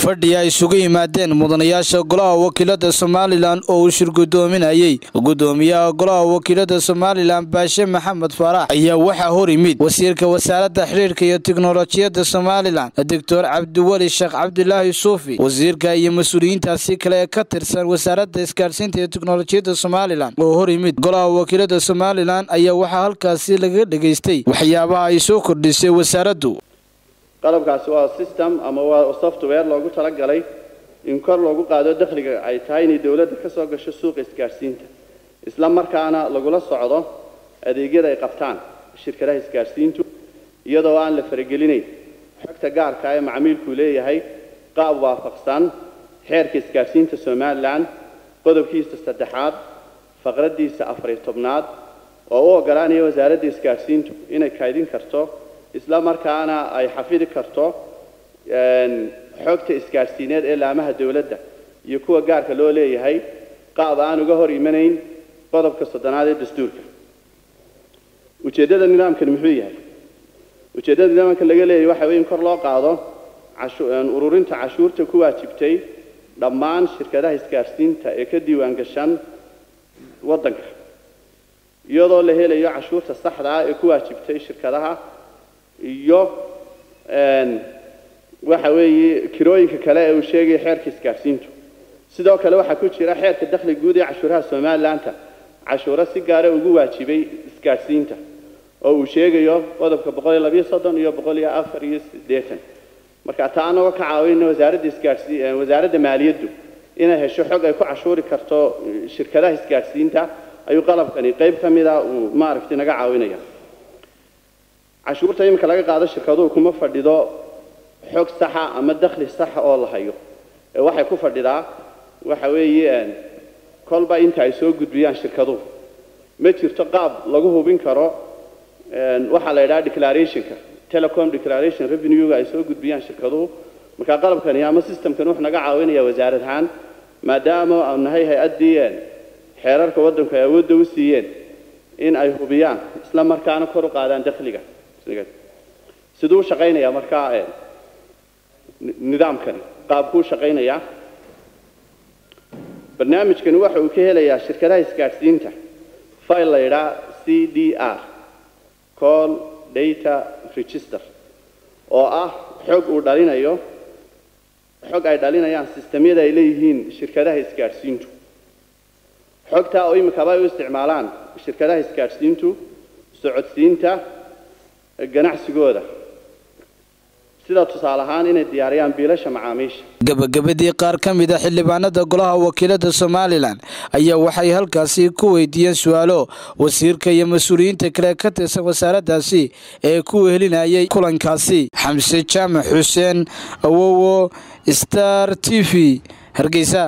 fadhi ay isugu yimaadeen mudanayaasha golaha wakiilada somalilan oo uu shir gudoominayey gudoomiyaha golaha wakiilada somalilan baashe maxamed faarax ayaa waxaa hor yimid wasiirka wasaaradda xiriirka iyo tiknolojiyadda somalilan doctor cabdiweli sheekh cabdilaahi suufi wasiirka iyo mas-uuliyiintaasi kale ee ka tirsan wasaaradda isgaadhsiinta iyo tiknolojiyadda somalilan oo hor yimid golaha wakiilada somalilan ayaa waxaa halkaasi lagaga dhegaystay waxyaabaha ay soo kordhisay wasaaraddu qalabkaasi waa system ama waa software loogu talagalay in kor loogu qaado dakhliga ay tahay inay dowladda ka soo gasho suuqa isgaadhsiinta isla markaana lagula socdo adeegyada ay qabtaan shirkadaha isgaadhsiintu iyadoo aan la faragelinayn xogta gaarka ee macmiilku leeyahay qaab waafaqsan xeerka isgaadhsiinta somalilan qodobkiisa saddexaad faqraddiisa afariyo tobnaad oo u oggolaanaya wasaaradda isgaadhsiintu inay kaydin karto isla markaana ay xafidi karto xogta isgaadhsiineed ee laamaha dowladda iyo kuwa gaarka loo leeyahay qaab aan uga hor imanayn qodobka soddonaad ee dastuurka ujeeddada nidaamkani muxuu yahay ujeeddada nidaamka laga leeyahay waxa weye in kor loo qaado ururinta cashuurta ku waajibtay dhammaan shirkadaha isgaadhsiinta ee ka diiwaan gashan waddanka iyadoo la helayo cashuurta saxda ah ee ku waajibtay shirkadaha iyo waxa weeye kirooyinka kale ee uu sheegaya xeerka isgaadhsiintu sidoo kale waxaa ku jira xeerka dakhli guud ee cashuuraha somalilanka cashuuro si gaara ugu waajibay isgaadhsiinta oo uu sheegayo qodobka boqol iyo labayo soddon iyo boqol iyo afar iyo siddeetan marka taa anagoo ka caawinna wasaaradda isgaadhsii wasaaradda maaliyaddu inay hesho xog ay ku cashuuri karto shirkadaha isgaadhsiinta ayuu qalabkani qayb ka mida uu maaragtay naga caawinaya cashuurta iminka laga qaado shirkaduhu kuma fadhido xog saxa ama dakhli saxa oo la hayo ee waxay ku fadhidaa waxa weeye kolba inta ay soo gudbiyaan shirkaduhu ma jirto qaab lagu hubin karo waxaa la yidhaha declarationka telecom declaration revenue-ga ay soo gudbiyaan shirkaduhu markaa qalabkani ama systemkani wuxuu naga caawinaya wasaarad ahaan maadaama aanu nahay hay-addii xeerarka waddanku ay awoodda u siiyeen in ay hubiyaan isla markaana kor u qaadaan dakhliga siduu u shaqaynayaa markaa nidaamkani qaabkuu shaqaynayaa barnaamijkani waxa uu ka helayaa shirkadaha isgaadhsiinta file la yidhaha c d r call data register oo ah xog uu dhalinayo xog ay dhalinayaan sistemyada ay leeyihiin shirkadaha isgaadhsiintu xogtaa oo iminkaba ay u isticmaalaan shirkadaha isgaadhsiintu socodsiinta ganacsigooda sida tusaale ahaan inay diyaariyaan biilasha macaamiisha gabagabadii qaar ka mid a xildhibaanada golaha wakiilada somalilan ayaa waxay halkaasi ku weydiiyeen su-aalo wasiirka iyo mas-uuliyiinta kale ka tirsan wasaaraddaasi ee ku wehelinayay kulankaasi xamse jaamac xuseen awowo star t v hargeysa